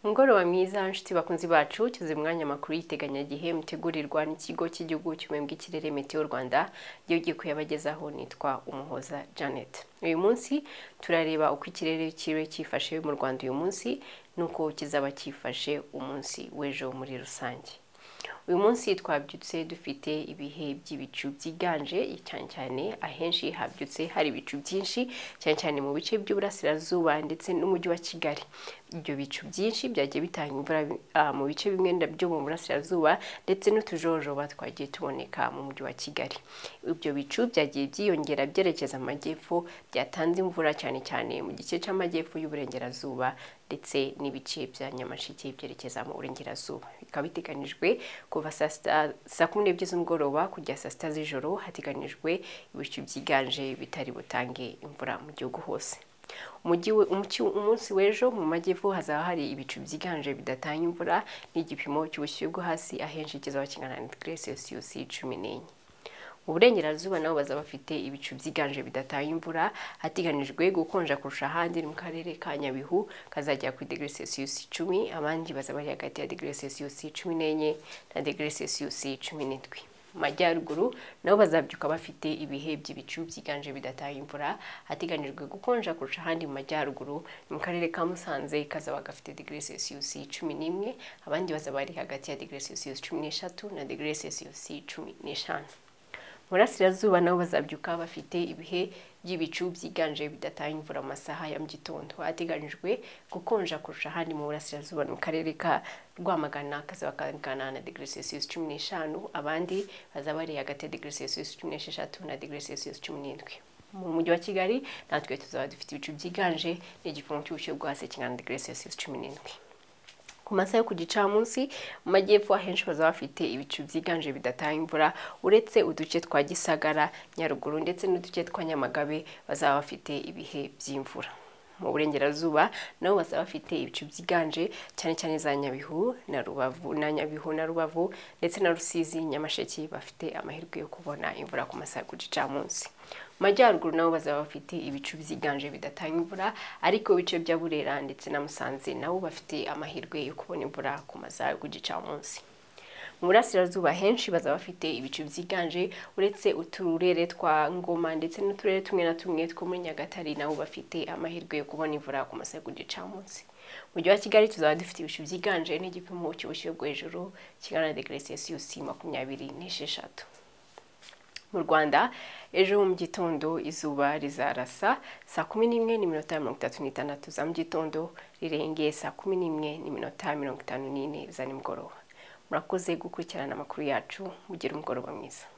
umugoroba mwiza nshuti bakunzi bacu tuzi umwanya amakuru y'iteganyagihe mutegurirwa n'ikigo cy'igihugu cy'umwembe bw'ikirere metiyo rwanda gihugu kuyabagezaho nitwa umuhoza janet uyu munsi turareba uko ikirere kibe cyifashe mu rwanda uyu munsi n'uko kizaba cyifashe umunsi w'ejo muri rusange uyu munsi twabyutse dufite ibihe by'ibicu byiganje cyane cyane ahenshi habyutse hari ibicu byinshi cyane cyane mu bice by'uburasirazuba ndetse n'umujyi wa kigali ibyo bicu byinshi byagiye bitanga imvura ah, mu bice bimwe byo mu burasirazuba ndetse n'utujojoba twagiye tuboneka mu mujyi wa kigali ibyo bicu byagiye byiyongera byerekeza amajyepfo byatanze imvura cyane cyane mu gice cy'amajyepfo y'uburengerazuba ndetse n'ibice bya nyamashike byerekeza mu burengerazuba bikaba biteganijwe kuva saa sita saa kumi n'ebyiri z'umugoroba kugera saa sita z'ijoro hateganijwe ibicu byiganje bitari butange imvura mu gihugu hose Umujyi we- umucyi- umunsi w'ejo mu majyepfo hazaba hari ibicu byiganje bidatanga imvura n'igipimo cy'ubushyuhe bwo hasi ahenshi kizaba kingana na digire selisiyusi cumi n'enye mu burengerazuba nabo bazaba bafite ibicu byiganje bidatanga imvura hateganijwe gukonja kurusha ahandi ni mu karere ka nyabihu kazagera kuri degere selisiyusi icumi abandi bazaba bari hagati ya degere selisiyusi cumi n'enye na degere selisiyusi cumi n'indwi mu majyaruguru nabo bazabyuka bafite ibihe by'ibicu byiganje bidatanga imvura hateganijwe gukonja kurusha ahandi mu majyaruguru ni mu karere ka musanze kazaba gafite degere selisiyusi cumi n'imwe abandi bazaba bari hagati ya degere selisiyusi cumi n'eshatu na degere selisiyusi cumi n'eshanu burasirazuba nabo bazabyuka bafite ibihe by'ibicu byiganje bidatanga imvura mu masaha ya mu gitondo hateganyijwe gukonja kurusha ahandi mu burasirazuba ni mu karere ka rwamagana kazaba kangana na degere selisiyusi cumi n'eshanu abandi bazaba bari hagati ya degere selisiyusi cumi n'esheshatu na degere selisiyusi cumi n'indwi mu mujyi wa kigali natwe tuzaba dufite ibicu byiganje n'igipimo cy'ubushyuhe bwo hasi kingana na degere selisiyusi cumi n'indwi ku masaha yo ku gicamunsi mu majyepfo ahenshi bazaba bafite ibicu byiganje bidatanga imvura uretse uduce twa gisagara nyaruguru ndetse n'uduce twa nyamagabe bazaba bafite ibihe by'imvura mu burengerazuba nabo bazaba bafite ibicu byiganje cyane cyane za nyabihu na rubavu na nyabihu na rubavu ndetse na rusizi nyamasheke bafite amahirwe yo kubona imvura ku masaha yo ku gicamunsi mu majyaruguru nabo bazaba bafite ibicu byiganje bidatanga imvura ariko ibice bya burera ndetse na musanze nabo bafite amahirwe yo kubona imvura ku masaha yo ku gicamunsi mu burasirazuba henshi bazaba bafite ibicu byiganje uretse uturere twa ngoma ndetse n'uturere tumwe na tumwe two muri nyagatare nabo bafite amahirwe yo kubona imvura ku masaha yo ku gicamunsi mu mujyi wa kigali tuzaba dufite ibicu byiganje n'igipimo cy'ubushyuhe bwo hejuru kingana na degere selisiyusi makumyabiri n'esheshatu mu rwanda ejo mu gitondo izuba rizarasa saa kumi n'imwe n'iminota mirongo itatu n'itandatu za mu gitondo rirengeye saa kumi n'imwe n'iminota mirongo itanu n'ine za nimugoroba murakoze gukurikirana amakuru yacu mugire umugoroba mwiza